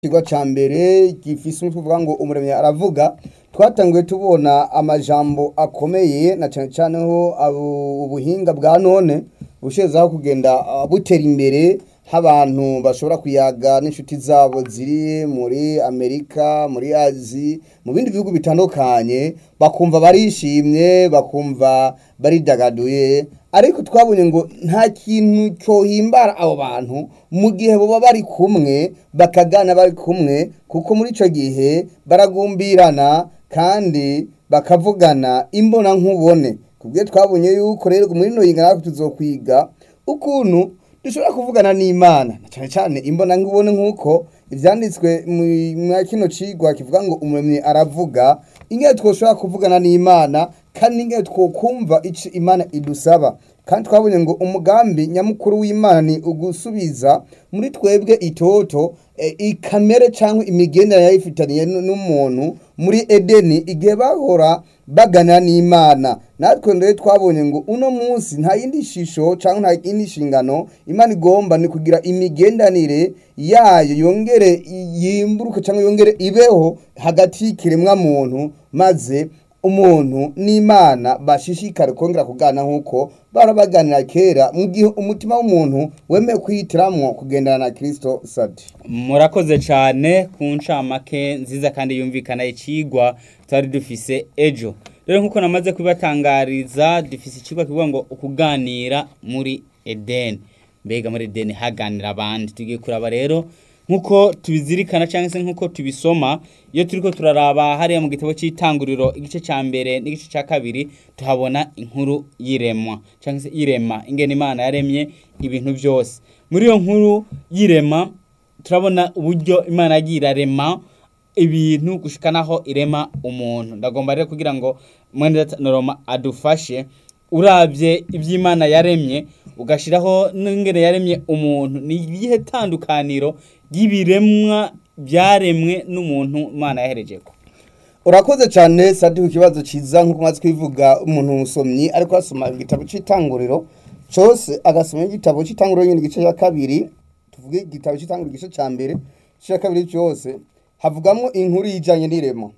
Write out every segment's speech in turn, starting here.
Ikigo ca mbere gifise umutwe uvuga ngo umuremyi aravuga twatanguye tubona amajambo akomeye na cane cane ho abo- ubuhinga bwa none bushizeho kugenda ah, butera imbere nk'abantu bashobora kuyaga n'inshuti zabo ziri muri Amerika muri Azi mu bindi bihugu bitandukanye bakumva barishimye bakumva baridagaduye ariko twabonye ngo nta kintu cohimbara abo bantu mu gihe boba bari kumwe bakagana bari kumwe kuko muri ico gihe baragumbirana kandi bakavugana imbona nkubone kubwiye twabonye yuko rero muri no yingana natwe tuzokwiga ukuntu dushobora kuvugana n'Imana na cane cane imbona nkubone nkuko ivyanditswe mu- mwa kino cigwa kivuga ngo umuremyi aravuga ingene twoshobora kuvugana n'Imana kandi ingene twokumva ico Imana idusaba kandi twabonye ngo umugambi nyamukuru w'Imana ni ugusubiza muri twebwe itoto e, ikamere cyangwa imigendere yayifitaniye n- n'umuntu muri Edeni igihe bahora baganira n'Imana natwe rero twabonye ngo uno munsi nta yindi shisho cyangwa nta yindi shingano Imana igomba ni kugira imigendanire yayo yongere yimburuke cyangwa yongere ibeho hagati y'ikiremwa muntu maze umuntu n'Imana bashishikare kongera kugana nk'uko bara baganira kera mu gihe umutima w'umuntu wemeye kwihitiramwo kugendana na Kristo sadi murakoze cyane ku ncamake nziza kandi yumvikana icigwa twari dufise ejo rero nk'uko namaze kubibatangariza dufise icigwa kivuga ngo ukuganira muri edeni mbega muri edeni haganira abandi tugiye kuraba rero nk'uko tubizirikana cyangwa se nk'uko tubisoma iyo turiko turaraba hariya mu gitabo cy'itanguriro igice cya mbere n'igice cya kabiri tuhabona inkuru y'iremwa cyangwa se y'irema ingene imana yaremye ibintu byose muri iyo nkuru y'irema turabona uburyo imana yagiye irarema ibintu gushika naho irema umuntu ndagomba rero kugira ngo mwene noroma adufashe urabye iby'imana yaremye ugashiraho n'ingene yaremye umuntu ni ibihe tandukaniro ry'ibiremwa byaremwe n'umuntu imana yaherejeko urakoze cyane sadi ku kibazo ciza nk'uko maze kwivuga umuntu musomyi ariko asoma igitabo c'itanguriro cose agasoma igitabo c'itanguriro nyine igice cya kabiri tuvuge igitabo c'itanguriro igice ca mbere igice cya kabiri cyose havugamwo inkuru yijanye n'iremo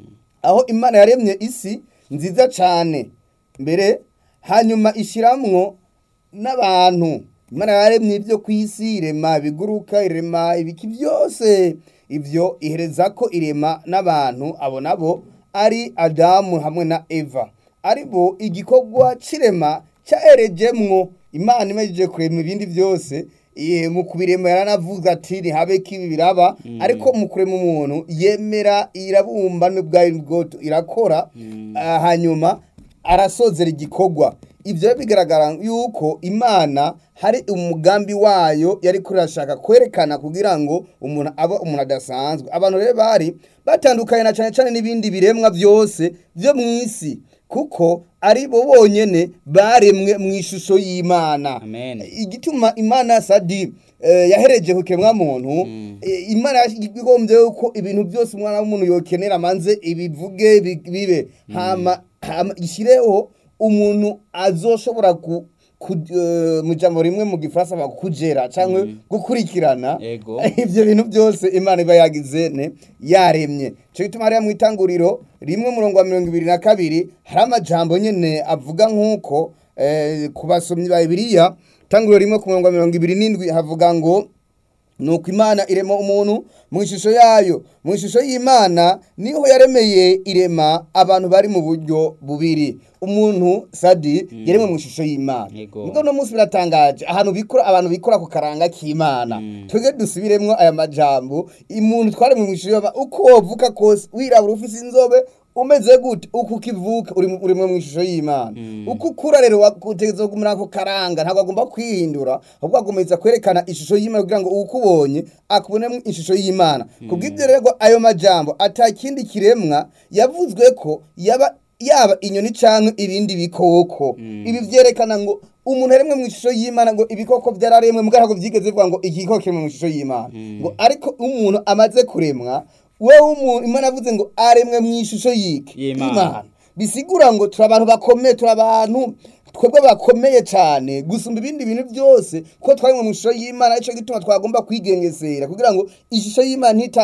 aho imana yaremye isi nziza cyane mbere hanyuma ishiramwo n'abantu imana yaremye ibyo ku isi irema ibiguruka irema ibiki byose ibyo ihereza ko irema n'abantu abo nabo ari adamu hamwe na eva ari bo igikorwa c'irema cyaherejemwo imana imejeje kurema ibindi byose Iye, mu kubirema yaranavuga ati ntihabe kibi biraba ariko mu kurema umuntu yemera irabumba n'ubwayo bwoto irakora ah, hanyuma arasozera igikorwa ibyo rero bigaragara yuko imana hari umugambi wayo yari kurashaka kwerekana kugira ngo umuntu abe umuntu adasanzwe abantu rero bari batandukanye na cyane cyane n'ibindi biremwa byose byo mu isi kuko ari bo bonyene baremwe mu ishusho y'imana Amen. igituma imana sadi eh, yahereje ku kiremwa muntu eh, imana igombye yuko ibintu byose umwana w'umuntu yokenera manze ibivuge bi- bibe hama hama ishireho umuntu azoshobora ku ku- eh, mu jambo rimwe mu gifaransa bakujera cyangwa gukurikirana Ego. ivyo bintu byose imana iba yagize ne yaremye cyo gituma hariya mu itanguriro rimwe murongo wa mirongo ibiri na kabiri hari amajambo nyene avuga nk'uko eh, ku basomyi ba bibiliya itanguriro rimwe ku murongo wa mirongo ibiri n'indwi havuga ngo nuko imana irema umuntu mu ishusho yayo mu ishusho y'imana niho yaremeye irema abantu bari mu buryo bubiri umuntu sadi yaremwe mu ishusho y'imana Yego. Muga uno munsi biratangaje ahantu bikora abantu bikora ku karanga k'imana twebwe dusubiremwo aya majambo umuntu twaremwe mu ishusho y'imana uko wovuka kose wirabura ufise inzobe umeze gute uko ukivuka uri mu- urimwe mu ishusho y'imana uko ukura rero wakutegeza kugumira ako karanga ntabwo agomba kwihindura ahubwo agomeza kwerekana ishusho y'imana kugira ngo ukubonye akubonemo ishusho y'imana kubw'ibyo rero ayo majambo ata kindi kiremwa yavuzwe ko yaba yaba inyoni canke ibindi bikoko ibi vyerekana ngo umuntu aremwe mu ishusho y'imana ngo ibikoko vyararemwe mugabo ntabwo vyigeze bivuga ngo igikoko kiremwe mu ishusho y'imana ngo ariko umuntu amaze kuremwa wewe umuntu imana avuze ngo aremwe mu ishusho y'iki Y'Imana. bisigura ngo turi abantu bakomeye turi abantu twebwe bakomeye cyane gusumba ibindi bintu byose ko twari mu ishusho y'imana aricyo gituma twagomba kwigengesera kugira ngo ishusho y'imana ntita